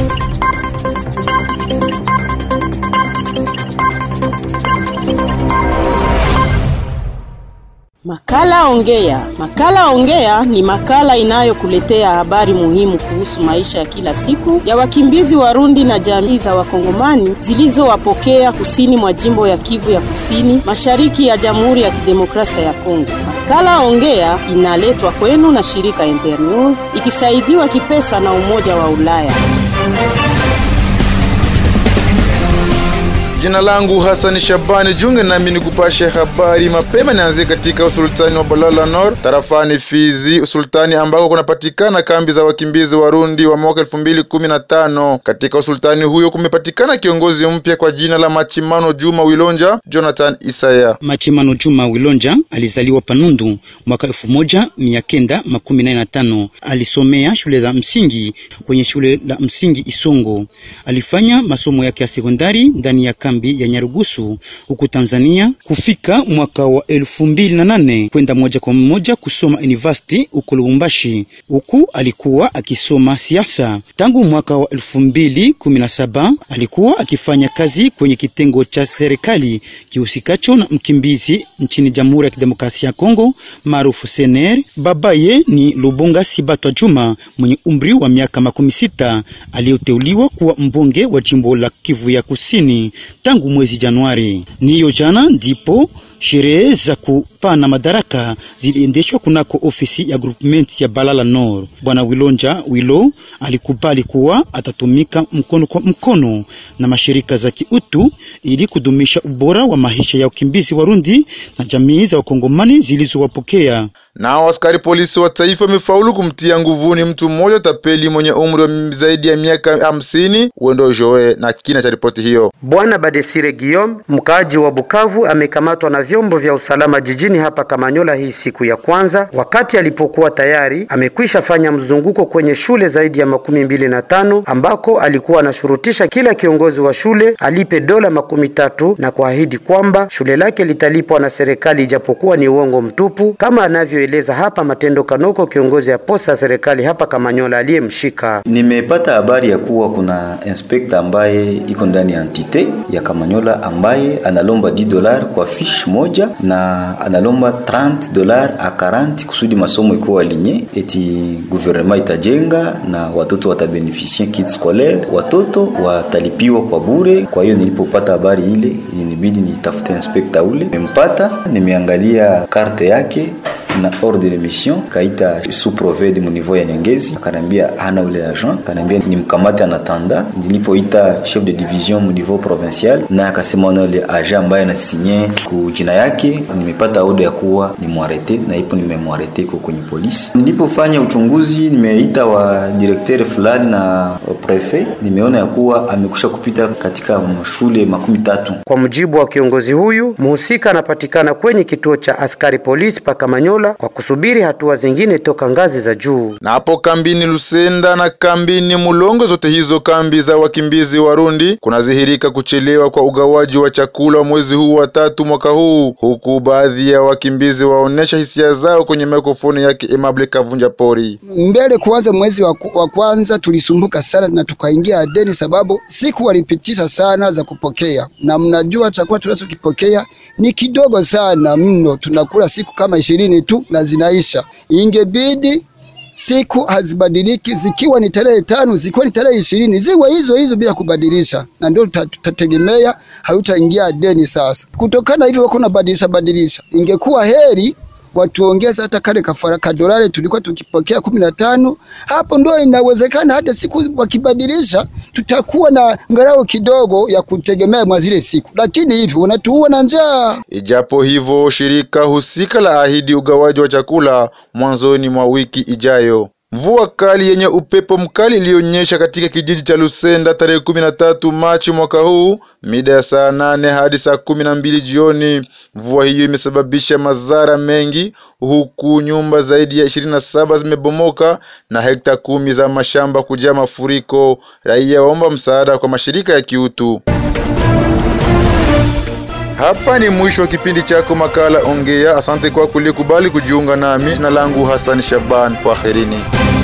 Makala Ongea. Makala Ongea ni makala inayokuletea habari muhimu kuhusu maisha ya kila siku ya wakimbizi Warundi na jamii za Wakongomani zilizowapokea kusini mwa jimbo ya Kivu ya Kusini, mashariki ya Jamhuri ya Kidemokrasia ya Kongo. Makala Ongea inaletwa kwenu na shirika Internews ikisaidiwa kipesa na Umoja wa Ulaya. Jina langu Hasani Shabani, junge nami ni kupashe habari mapema. Nianzie katika usultani wa Balala Nord tarafani Fizi, usultani ambako kunapatikana kambi za wakimbizi Warundi wa mwaka elfu mbili kumi na tano. Katika usultani huyo kumepatikana kiongozi mpya kwa jina la Machimano Juma Wilonja Jonathan Isaya. Machimano Juma Wilonja alizaliwa Panundu mwaka elfu moja mia kenda makumi nane na tano. Alisomea shule la msingi kwenye shule la msingi Isongo. Alifanya masomo yake ya sekondari ndani ya kambi ya Nyarugusu huku Tanzania. Kufika mwaka wa elfu mbili na nane kwenda moja kwa moja kusoma university huko Lubumbashi, huku alikuwa akisoma siasa. Tangu mwaka wa elfu mbili kumi na saba alikuwa akifanya kazi kwenye kitengo cha serikali kihusikacho na mkimbizi nchini Jamhuri ya Kidemokrasia ya Kongo maarufu Sener. Babaye ni Lubunga Sibatwa Juma mwenye umri wa miaka makumi sita aliyoteuliwa kuwa mbunge wa jimbo la Kivu ya Kusini tangu mwezi Januari. Niyo jana ndipo sherehe za kupana madaraka ziliendeshwa kunako ofisi ya groupement ya Balala Nord. Bwana Wilonja Wilo alikubali kuwa atatumika mkono kwa mkono na mashirika za kiutu ili kudumisha ubora wa maisha ya ukimbizi Warundi na jamii za wakongomani zilizowapokea. Nao askari polisi wa taifa wamefaulu kumtia nguvuni mtu mmoja tapeli mwenye umri wa zaidi ya miaka hamsini uendo joe na kina cha ripoti hiyo. Bwana Badesire Guillaume, mkaaji wa Bukavu, amekamatwa na vyombo vya usalama jijini hapa Kamanyola hii siku ya kwanza, wakati alipokuwa tayari amekwisha fanya mzunguko kwenye shule zaidi ya makumi mbili na tano ambako alikuwa anashurutisha kila kiongozi wa shule alipe dola makumi tatu na kuahidi kwamba shule lake litalipwa na serikali, ijapokuwa ni uongo mtupu, kama anavyoeleza hapa Matendo Kanoko, kiongozi ya posta ya serikali hapa Kamanyola aliyemshika. Nimepata habari ya kuwa kuna inspekta ambaye iko ndani ya entite ya Kamanyola ambaye analomba 10 dolar kwa fish moja na analomba 30 dolar a 40 kusudi masomo ikuwa alinye, eti gouvernement itajenga na watoto watabeneficie kit scolaire, watoto watalipiwa kwa bure. Kwa hiyo nilipopata habari ile, ilinibidi nitafute inspekta ule, nimempata, nimeangalia karte yake na ordre de mission kaita sous provede mu niveau ya Nyangezi, akanambia hana ule agent, akanambia nimkamate anatanda. Nilipoita chef de division mu niveau provincial, na akasema na ule agent ambaye anasinye ku jina yake, nimepata order ya kuwa nimwarete, na ipo nimemwarete kwa kwenye polisi. Nilipofanya uchunguzi, nimeita wa directeur fulani na wa prefet, nimeona ya kuwa amekusha kupita katika shule makumi tatu. Kwa mujibu wa kiongozi huyu, mhusika anapatikana kwenye kituo cha askari polisi pa Kamanyola kwa kusubiri hatua zingine toka ngazi za juu. Na hapo kambini Lusenda na kambini Mulongo, zote hizo kambi za wakimbizi Warundi, kunadhihirika kuchelewa kwa ugawaji wa chakula wa mwezi huu wa tatu mwaka huu, huku baadhi ya wakimbizi waonesha hisia zao kwenye mikrofoni yake Emable Kavunja Pori. Mbele kuanza mwezi wa, wa kwanza tulisumbuka sana na tukaingia adeni, sababu siku walipitisha sana za kupokea, na mnajua chakula tunachokipokea ni kidogo sana mno, tunakula siku kama ishirini tu na zinaisha. Ingebidi siku hazibadiliki, zikiwa ni tarehe tano, zikiwa ni tarehe ishirini, ziwe hizo hizo bila kubadilisha, na ndio tutategemea hautaingia deni. Sasa kutokana hivyo wako nabadilisha badilisha, ingekuwa heri watuongeze hata kale kafara kadolari tulikuwa tukipokea kumi na tano. Hapo ndo inawezekana hata siku wakibadilisha, tutakuwa na ngarau kidogo ya kutegemea mwa zile siku, lakini hivi wanatuua na njaa. Ijapo hivyo, shirika husika la ahidi ugawaji wa chakula mwanzoni mwa wiki ijayo. Mvua kali yenye upepo mkali iliyonyesha katika kijiji cha Lusenda tarehe kumi na tatu Machi mwaka huu mida ya saa nane hadi saa kumi na mbili jioni. Mvua hiyo imesababisha madhara mengi, huku nyumba zaidi ya ishirini na saba zimebomoka na hekta kumi za mashamba kujaa mafuriko. Raia waomba msaada kwa mashirika ya kiutu. Hapa ni mwisho wa kipindi chako makala Ongea. Asante kwa kulikubali kujiunga nami. Jina langu Hassan Shaban, kwaherini.